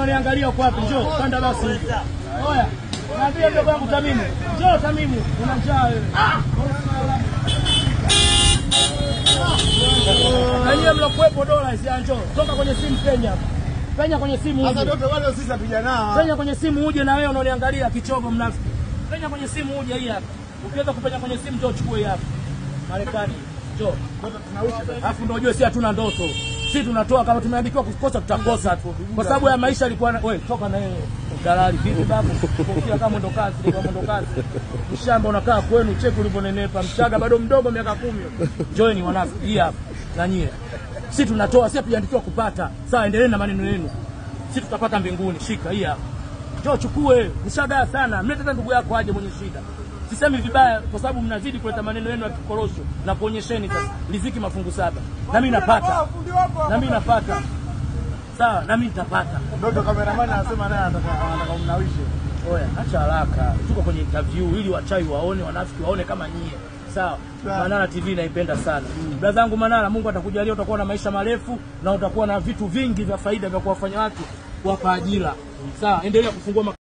unaniangalia uko wapi? Njoo panda basi. Oya, naambia mdogo wangu Tamimu, njoo Tamimu, una njaa wewe. Na nyie mlokuwepo dola hizi, ah, njoo toka kwenye simu penya hapa. Penya kwenye simu Sasa uje. ndio wale sisi hatujanao. Penya kwenye simu uje na wewe unaoniangalia kichogo mnafiki. Penya kwenye simu uje hii hapa. Ukiweza kupenya kwenye simu njoo chukue hii hapa. Marekani. Njoo. Alafu ndio ujue si hatuna ndoto. Si tunatoa kama tumeandikiwa kukosa tutakosa tu. Kwa sababu ya maisha ilikuwa na wewe toka na yeye. Dalali vipi babu? Kofia kama ndo kazi, ndio kama ndo kazi. Mshamba unakaa kwenu cheki ulivyonenepa. Mchaga bado mdogo miaka kumi. Join wanafiki hii hapa. Na nyie. Si tunatoa, si hatujaandikiwa kupata. Sawa, endelee na maneno yenu. Si tutapata mbinguni. Shika hii hapa. Njoo chukue, mshagaa sana. Mlete hata ndugu yako aje mwenye shida. Sisemi vibaya kwa sababu mnazidi kuleta maneno yenu ya kikorosho na kuonyesheni sasa riziki mafungu saba. Na mimi napata. Na mimi napata. Sawa, na mimi nitapata. Ndio kameramani anasema naye anataka anataka umnawishe. Oya, acha haraka. Tuko kwenye interview ili wachawi waone, wanafiki waone kama nyie. Sawa. Sawa. Manara TV naipenda sana. Brother yangu Manara, Mungu atakujalia utakuwa na maisha marefu na utakuwa na vitu vingi vya faida vya kuwafanya watu kuwapa ajira. Sawa, endelea kufungua